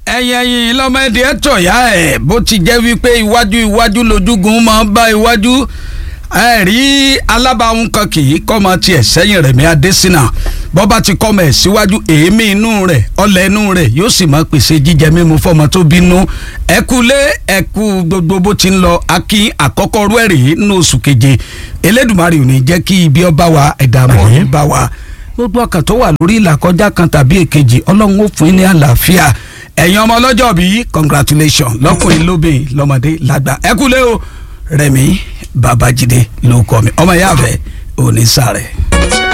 ẹ̀yìn ẹ̀yìn lọ́mọdé ẹ̀ tọ̀yà ẹ̀ bó ti jẹ́ wípé iwájú iwájú lójúgun máa ń bá iwájú ẹ rí alábàáhùn kan kì í kọ́mọ tiẹ̀ sẹ́yìn rẹ̀ mi adésínà bọ́ba ti kọ́mọ ẹ̀ síwájú èémí inú rẹ̀ ọlẹ̀ inú rẹ̀ yóò sì máa pèsè jíjẹ mímu fọmọ tó bínú ẹkúlé ẹkú gbogbo bó ti ń lọ akí àkọ́kọ́ rú ẹ̀rì nínú oṣù keje elédùnmarè ò ní jẹ́ kí ibi ọba wa ẹ̀dá mọ̀ ní bá wa gbogbo ọkàn tó wà lórí ìlàkọjá kan tàbí èkejì ọlọ́run ó fún yín ní àlàáfíà ẹ̀yin ọmọ ọlọ́jọ́ bíi congratulation lọ́kùnrin lóbìn lọ́mọdé lágbà ẹkúlé o rẹ̀mí babájídé ló kọ́ mi ọmọ ìyá rẹ̀ ò ní sáré.